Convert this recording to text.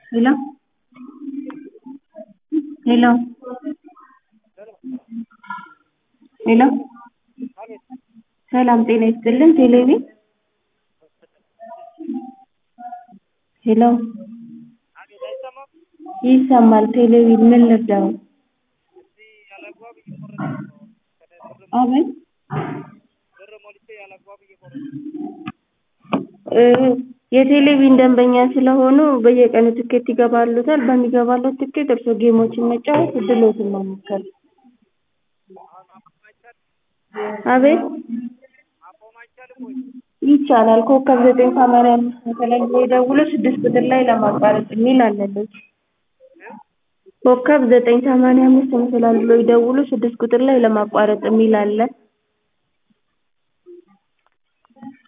ሄሎ ሄሎ ሄሎ ሰላም ጤና ይስጥልን ቴሌቪዥን ሄሎ ይሰማል ቴሌቪዥን ምን ልርዳዎት አቤት የቴሌቪዥን ደንበኛ ስለሆኑ በየቀኑ ትኬት ይገባልዎታል በሚገባልዎት ትኬት እርስዎ ጌሞችን መጫወት እድልዎትን መሞከር አቤት ይቻላል ኮከብ ዘጠኝ ሰማንያ አምስት መሰላል ብለው ይደውሉ ስድስት ቁጥር ላይ ለማቋረጥ የሚል አለልዎት ኮከብ ዘጠኝ ሰማንያ አምስት መሰላል ብለው ይደውሉ ስድስት ቁጥር ላይ ለማቋረጥ የሚል አለ